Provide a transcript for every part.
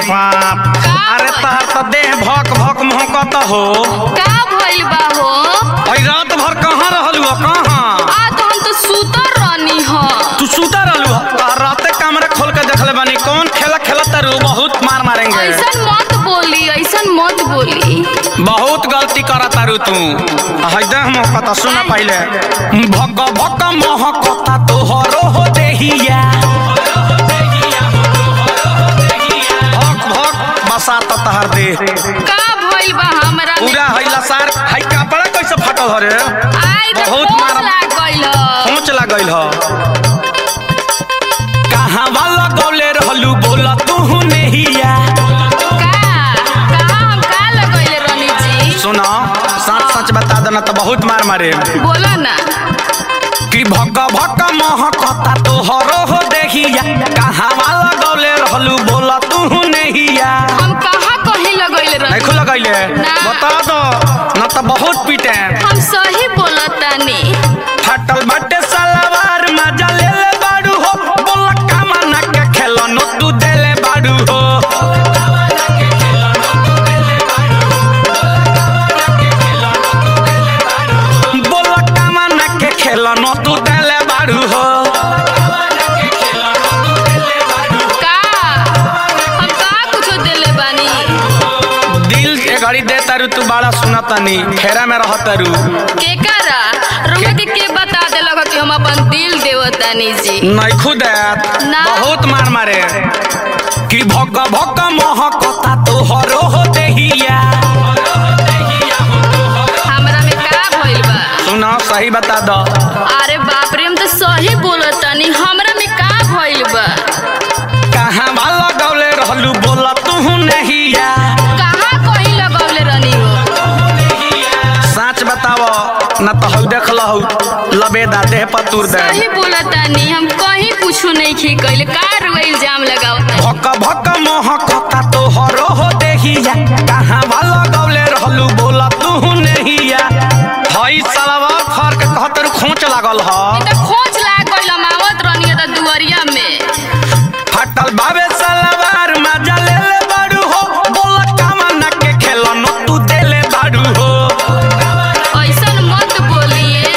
सांप का अरे भइल? तहर तो देह भक भक महकत हो का भइल बा हो और रात भर कहाँ रहलू हो कहाँ आ तो हम तो सुतर रहनी ह तू सुता रहलू हो तहर राते कमरे खोल के देखले बानी कौन खेला खेलत रू बहुत मार मारेंगे ऐसन मत बोली ऐसन मत बोली बहुत गलती करत तारू तू हैदे हम कथा सुना पहले भक भक महकता तोहरो हो देहिया भक भक बसात तहर देह का भइल बा हमरा में? पूरा हैला सार है कपड़ा कैसे फटल हो रे आई तो बहुत बहुत मार- लाग गइल ह। पहुंच लागल ह कहाँ वाला गौले रहलू बोला तू नहिया का का हम का लगइले रहनी जी सुना सच सच बता देना तो बहुत मार मारे बोला ना कि भक भक महकता तोहरो हो देहिया कहाँ वाला गौले रहलू बोला तू नहिया हम कहाँ कहीं लगइले रहनी नहीं खुला गईले ना। बता दो न तो बहुत पीटे हम सही बोलतानी फटल बटे सलवार मजा ले ले बाड़ू हो बोला कमाना के खेलनो तू देले बाड़ू हो बोला कमाना के खेलनो तू देले बाड़ू हो का हम का कुछो देले बानी दिल के घड़ी दे तारू तू बड़ा सुनतानी फेरा में रह तारू के करा रुके के के बता देलक कि हम अपन दिल देवतानी जी नहीं खुद ना। बहुत मार मारे कि भक भक महकता तोहरो हो देहिया हमरा में का भइल बा सुना सही बता दो अरे बाप रे हम तो सही बोलतानी हमरा में का भइल बा कहाँ वाला गौले रहलू बोला तू नहिया कहाँ कहीं लगौले रहनी हो सच बताओ न तो हऊ देख लहू लबेदा देह पर तुर दे सही बोलतानी हम कहीं कुछो नहीं खे कइले का रुआ इल्जाम लगावता भक भक महकता तोहरो हो देहिया कहाँ वाला गौले रहलू बोला तू नहिया हई सलवा फर के कहतर खोच लागल ह तो खोज लाग गइल हम आवत रहनी त दुवरिया में फटल बाबे सलवार मजा ले ले बाड़ू हो बोला कमाना के खेलनो तू देले बाड़ू हो ऐसन मत बोलिए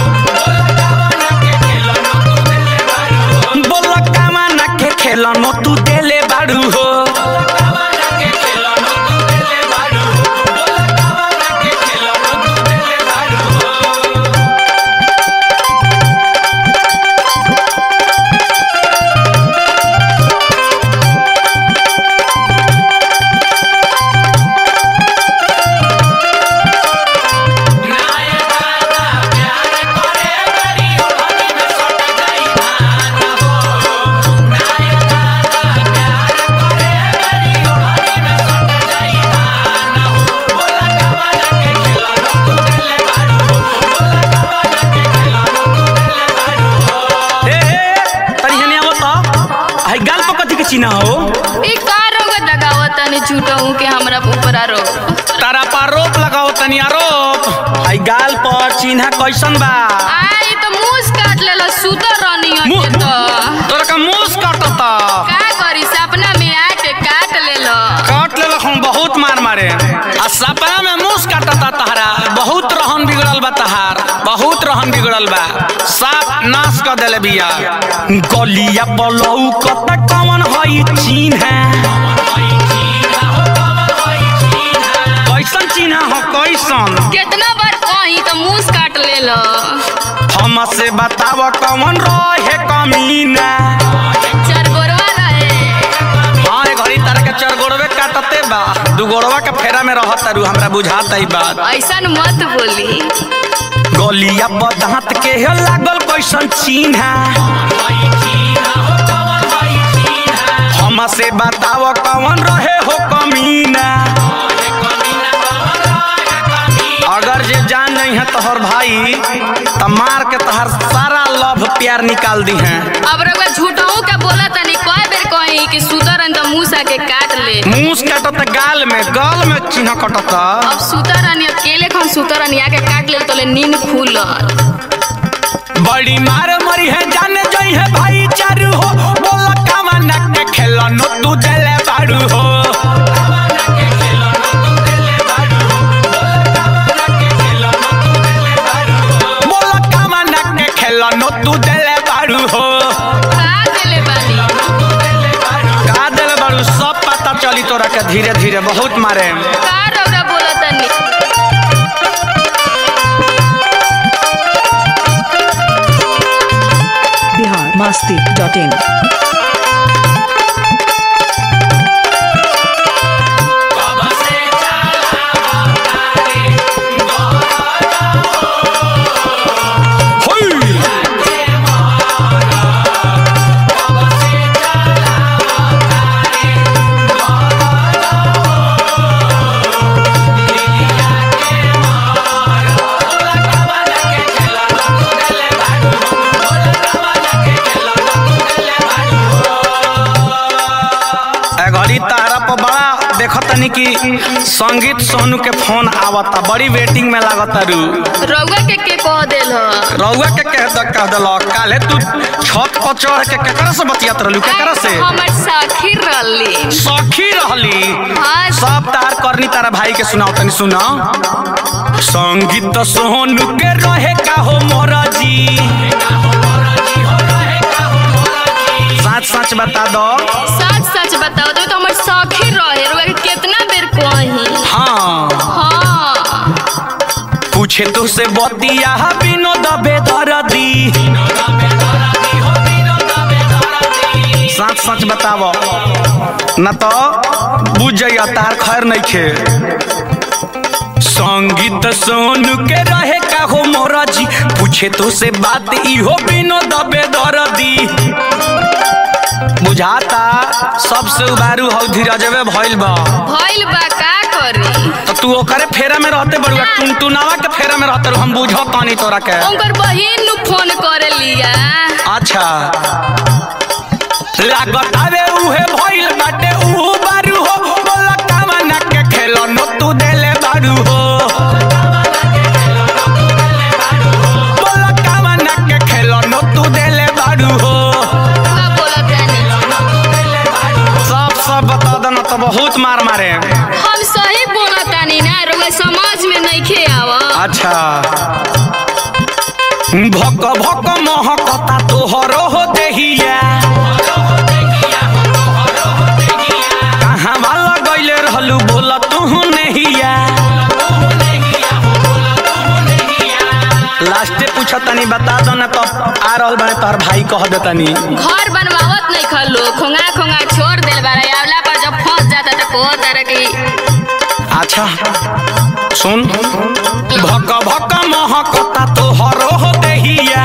बोला कमाना के खेलनो तू देले बाड़ू हो ए ए, तनी हने आवत त हई गाल पर कथी के चिन्ह हो ई का रोग लगावतानी झूठहू के हमरा ऊपर आरो तारा पर रोप लगाओ तनी आरोप हई गाल पर चिन्ह कैसन बा आई तो मुंह काट लेला सुतर रहनी हो मुंह- के तो तोरा का मुंह काटता का करी सपना में आके काट लेलो काट ले हम बहुत मार मारे आ सपना में मुंह काटता तहरा बहुत रहन बिगड़ल बा तहार बहुत रहन बिगड़ल बा साफ नाश कर देले बिया गलिया पलऊ कत कवन हई चिन्ह कैसन चिन्ह हो कैसन कितना बार कही तो मुंह काट लेलो हमसे बताव कवन रहे कमीना चरगोरवा रहे हाँ ए घड़ी तारा के चार गोड़वे काटते बा दू गोड़वा के फेरा में रहत तारू हमरा बुझाता ई बात ऐसन मत बोली गलिया बदांत के हे लागल कैसन चिन्ह हमसे बताव कवन रहे हो कमीना अगर जे जान नहीं है तोहर भाई तो मार के तोहर सारा लव प्यार निकाल दी हैं अब रउआ झूठहू के बोला तनी कई बेर कही कि सुतरन तो मुंह सा के काट ले मुंह काटत गाल में गाल में चिन्ह कटत अब सुतरन अकेले खन सुतरन के काट ले तो नींद खुलल बड़ी मार मरी है जाने जई है भाई चारू हो बोला कामना के खेलन तू देले बाड़ू हो तोरा के धीरे धीरे बहुत मारे का रौरा बोला तनी बिहार मस्ती डॉट इन ए घड़ी तारा पर बड़ा देखत तनी कि संगीत सोनू के फोन आवता बड़ी वेटिंग में लागता रू रौआ के के कह देल ह रउआ के कह द कह दल काले तू छत पर चढ़ के केकरा से बतियात रहलू केकरा से हमर साखी रली सखी रहली हाँ सब तार करनी तारा भाई के सुनाओ तनी सुना संगीत सोनू के रहे का हो मोरा जी सच सच बता दो सच सच बताओ तो हमर साखी रहे रौआ के कितना बेर कही हाँ हाँ पूछे तो से बतिया विनोद बेदरदी सच सच बताव न तो बुझ जाइया तार खैर नहीं खे संगीत सोनू के रहे का हो मोरा जी पूछे तो से बात इहो विनोद बेदरदी बुझाता सबसे उबारू हौ धीरजवे भइल बा भइल बा का करी तो तू ओकरे फेरा में रहते बड़ुआ टुनटुनावा के फेरा में रहते हम बुझो तानी तोरा के उनकर बहिन नु फोन करे लिया अच्छा लागत आवे उहे भइल बाटे ऊ बारू हो बोला कामना के खेलो नो तू देले बारू हो बोला कामना के खेलो नो तू देले बारू हो का बोला तनी सब सब बता देना तो बहुत मार मारे हम सही बोला तानी ना रउआ समझ में नहीं खे आवा अच्छा भक भक महकता तोहरो हो देहिया कहाँ वाला गइले रहलू बोला तू नहिया लास्टे पूछा तनी बता दो ना तो आ रहल बने तोहर भाई कह दे तनी घर बनवावत नहीं खलो खोंगा खोंगा छोड़ देल बारा आवला पर जब फंस जाता तो को तरह की अच्छा सुन भक भक महकता तोहरो हो देहिया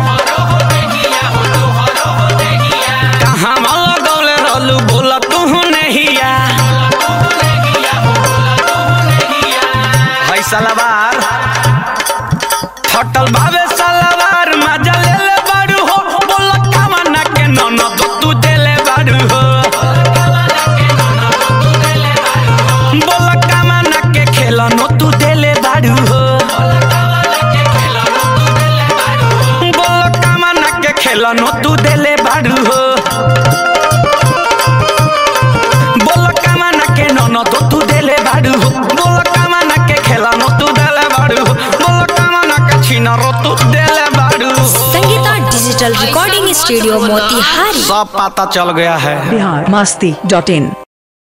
कहाँ वाला गइले रहलू बोला तू नहिया है सलवार फटल भावे सलवार मजा ले ले बारू हो बोल कामना के ननद तू देले बारू हो बोल कामना के खेलन तू देले बारू हो बोल कामना के खेलन तू देले बारू हो बोल कामना के ननद तू देले बारू हो बोल कामना के खेलन तू देले बारू हो बोल कामना के छिनरो तू देले बारू हो Sangeeta digital recording studio Motihari सब पता चल गया है बिहार मस्ती डॉट इन